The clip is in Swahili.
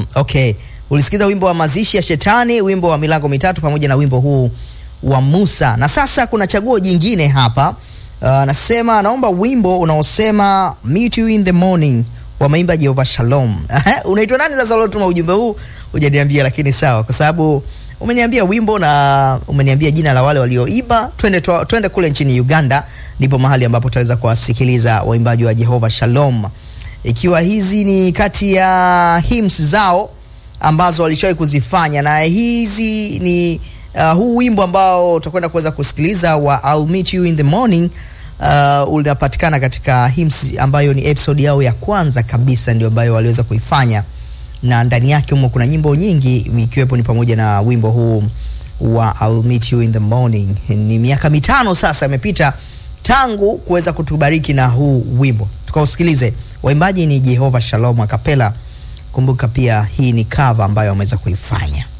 Mm, okay. Ulisikiza wimbo wa mazishi ya shetani, wimbo wa milango mitatu pamoja na wimbo huu wa Musa. Na sasa kuna chaguo jingine hapa. Uh, nasema naomba wimbo unaosema meet you in the morning wa maimba Jehova Shalom. Unaitwa nani sasa uliotuma ujumbe huu? Hujaniambia lakini sawa kwa sababu umeniambia wimbo na umeniambia jina la wale walioimba. Twende twa- twende kule nchini Uganda, ndipo mahali ambapo tutaweza kuwasikiliza waimbaji wa Jehova Shalom, ikiwa hizi ni kati ya hymns zao ambazo walishawahi kuzifanya, na hizi ni uh, huu wimbo ambao utakwenda kuweza kusikiliza wa I'll meet you in the morning uh, unapatikana katika hymns ambayo ni episode yao ya kwanza kabisa, ndio ambayo waliweza kuifanya na ndani yake humo kuna nyimbo nyingi ikiwepo ni pamoja na wimbo huu wa I'll meet you in the morning. Ni miaka mitano sasa imepita tangu kuweza kutubariki na huu wimbo, tukausikilize. Waimbaji ni Jehova Shalom Akapela. Kumbuka pia hii ni cover ambayo wameweza kuifanya.